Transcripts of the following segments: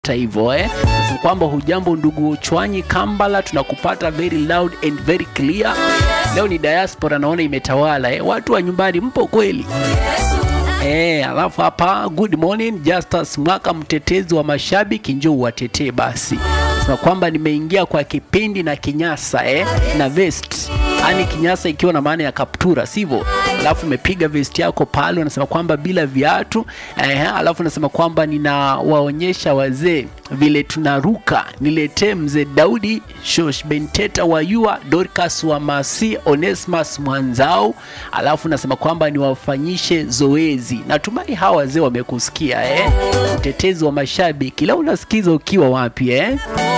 hata hivyo eh. Sasa kwamba hujambo ndugu Chwanyi Kambala, tunakupata very loud and very clear. Leo ni diaspora naona imetawala eh. Watu wa nyumbani mpo kweli? Eh, alafu hapa good morning Justus Mwaka, mtetezi wa mashabiki, njoo watetee basi. Sema kwamba nimeingia kwa kipindi na kinyasa eh, na vest yani kinyasa ikiwa na maana ya kaptura, sivyo? Alafu umepiga vest yako pale, unasema kwamba bila viatu eh, alafu unasema kwamba ninawaonyesha wazee vile tunaruka. Niletee mzee Daudi Shosh Benteta wa Yua, Dorcas wa Masi, Onesmus Mwanzau, alafu nasema kwamba niwafanyishe zoezi. Natumai hawa wazee wamekusikia eh? Mtetezi wa mashabiki, leo unasikiza ukiwa wapi eh?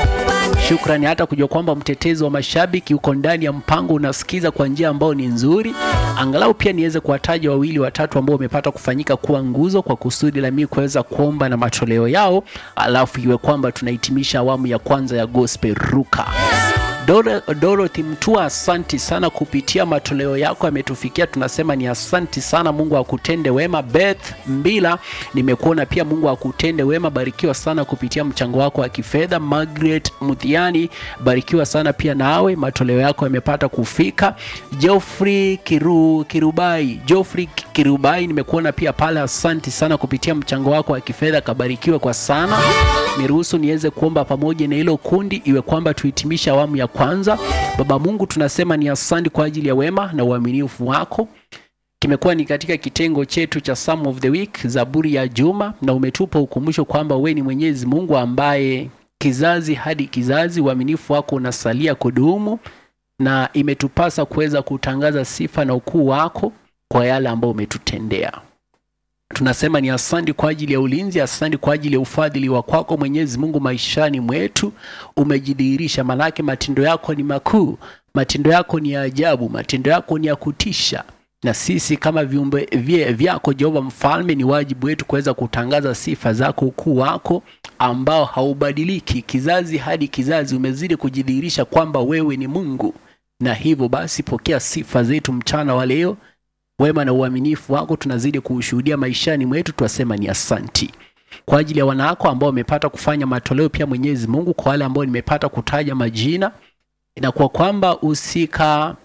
Shukrani hata kujua kwamba mtetezi wa mashabiki uko ndani ya mpango, unasikiza kwa njia ambayo ni nzuri. Angalau pia niweze kuwataja wawili watatu ambao wamepata kufanyika kuwa nguzo kwa kusudi la mimi kuweza kuomba na matoleo yao, alafu iwe kwamba tunahitimisha awamu ya kwanza ya Gospel Ruka. Doro- Dorothy Mtua, asanti sana kupitia matoleo yako yametufikia, tunasema ni asanti sana. Mungu akutende wema. Beth Mbila, nimekuona pia, Mungu akutende wema, barikiwa sana kupitia mchango wako wa kifedha. Margaret Muthiani, barikiwa sana pia nawe, matoleo yako yamepata kufika. Geoffrey Kiru, Kirubai, Geoffrey Kirubai, nimekuona pia pale, asanti sana kupitia mchango wako wa kifedha, kabarikiwe kwa sana. Niruhusu niweze kuomba pamoja na hilo kundi, iwe kwamba tuhitimishe awamu ya kwanza. Baba Mungu, tunasema ni asante kwa ajili ya wema na uaminifu wako. Kimekuwa ni katika kitengo chetu cha Psalm of the Week, Zaburi ya Juma, na umetupa ukumbusho kwamba wewe ni Mwenyezi Mungu ambaye kizazi hadi kizazi uaminifu wako unasalia kudumu, na imetupasa kuweza kutangaza sifa na ukuu wako kwa yale ambayo umetutendea. Tunasema ni asante kwa ajili ya ulinzi, asante kwa ajili ya ufadhili wa kwako Mwenyezi Mungu maishani mwetu. Umejidhihirisha, manake matendo yako ni makuu, matendo yako ni ya ajabu, matendo yako ni ya kutisha, na sisi kama viumbe vye- vyako Jehova Mfalme, ni wajibu wetu kuweza kutangaza sifa zako, ukuu wako ambao haubadiliki. Kizazi hadi kizazi umezidi kujidhihirisha kwamba wewe ni Mungu, na hivyo basi pokea sifa zetu mchana wa leo wema na uaminifu wako tunazidi kuushuhudia maishani mwetu, twasema ni asanti kwa ajili ya wanawako ambao wamepata kufanya matoleo pia, Mwenyezi Mungu, kwa wale ambao nimepata kutaja majina, inakuwa kwamba usika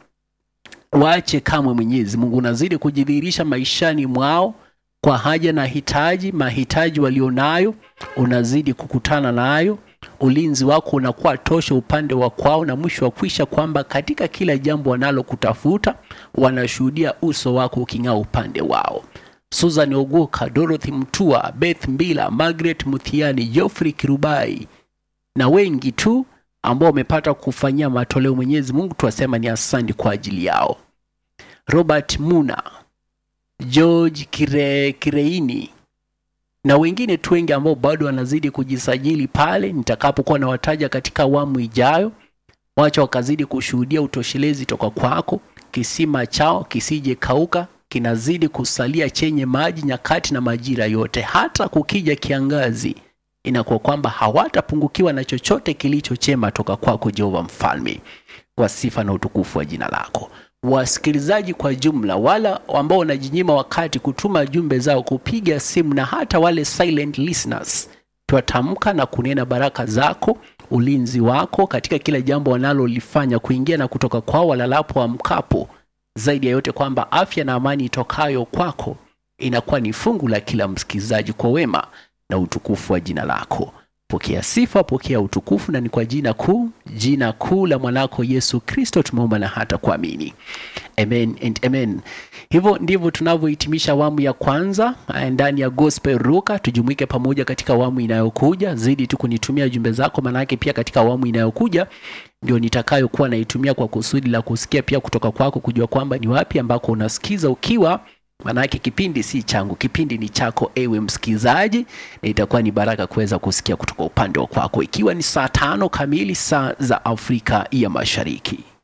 waache kamwe. Mwenyezi Mungu unazidi kujidhihirisha maishani mwao kwa haja na hitaji, mahitaji walionayo unazidi kukutana nayo. Ulinzi wako unakuwa tosha upande wa kwao, na mwisho wa kwisha kwamba katika kila jambo wanalokutafuta wanashuhudia uso wako uking'aa upande wao. Susan Oguka, Dorothy Mtua, Beth Mbila, Margaret Muthiani, Geoffrey Kirubai na wengi tu ambao wamepata kufanyia matoleo. Mwenyezi Mungu tuwasema ni asante kwa ajili yao. Robert Muna, George Kire, Kireini na wengine tu wengi ambao bado wanazidi kujisajili pale, nitakapokuwa nawataja katika awamu ijayo. Wacha wakazidi kushuhudia utoshelezi toka kwako. Kisima chao kisije kauka, kinazidi kusalia chenye maji nyakati na majira yote, hata kukija kiangazi, inakuwa kwamba hawatapungukiwa na chochote kilicho chema toka kwako Jehova Mfalme, kwa sifa na utukufu wa jina lako. Wasikilizaji kwa jumla, wala ambao wanajinyima wakati kutuma jumbe zao, kupiga simu, na hata wale silent listeners, twatamka na kunena baraka zako, ulinzi wako katika kila jambo wanalolifanya, kuingia na kutoka kwao, walalapo amkapo, zaidi ya yote kwamba afya na amani itokayo kwako inakuwa ni fungu la kila msikilizaji, kwa wema na utukufu wa jina lako. Pokea sifa, pokea utukufu, na ni kwa jina kuu, jina kuu la mwanako Yesu Kristo tumeomba na hata kuamini, amen and amen. Hivyo ndivyo tunavyohitimisha awamu ya kwanza eh, ndani ya Gospel Ruka. Tujumuike pamoja katika awamu inayokuja. Zidi tu kunitumia jumbe zako, maanake pia katika awamu inayokuja ndio nitakayokuwa naitumia kwa kusudi la kusikia pia kutoka kwako, kujua kwamba ni wapi ambako unasikiza ukiwa Maanake kipindi si changu, kipindi ni chako ewe msikilizaji, na itakuwa ni baraka kuweza kusikia kutoka upande wa kwako, ikiwa ni saa tano kamili saa za Afrika ya Mashariki.